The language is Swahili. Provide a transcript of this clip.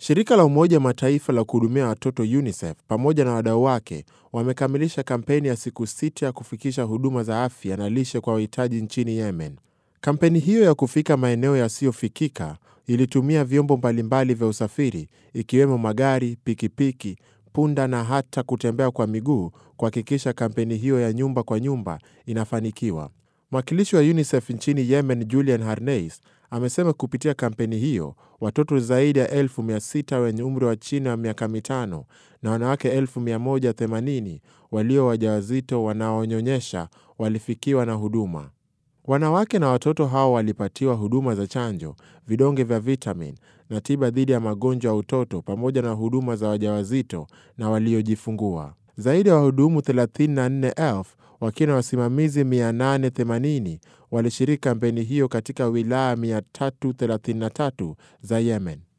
Shirika la Umoja Mataifa la kuhudumia watoto UNICEF pamoja na wadau wake wamekamilisha kampeni ya siku sita ya kufikisha huduma za afya na lishe kwa wahitaji nchini Yemen. Kampeni hiyo ya kufika maeneo yasiyofikika ilitumia vyombo mbalimbali vya usafiri ikiwemo magari, pikipiki, punda na hata kutembea kwa miguu kuhakikisha kampeni hiyo ya nyumba kwa nyumba inafanikiwa. Mwakilishi wa UNICEF nchini Yemen, Julian Harneis, amesema kupitia kampeni hiyo watoto zaidi ya elfu mia sita wenye umri wa chini ya miaka mitano na wanawake elfu mia moja themanini walio wajawazito wanaonyonyesha walifikiwa na huduma. Wanawake na watoto hao walipatiwa huduma za chanjo, vidonge vya vitamin na tiba dhidi ya magonjwa ya utoto pamoja na huduma za wajawazito na waliojifungua. Zaidi ya wahudumu 34,000 wakiwa na wasimamizi 880 walishiriki kampeni hiyo katika wilaya 333 za Yemen.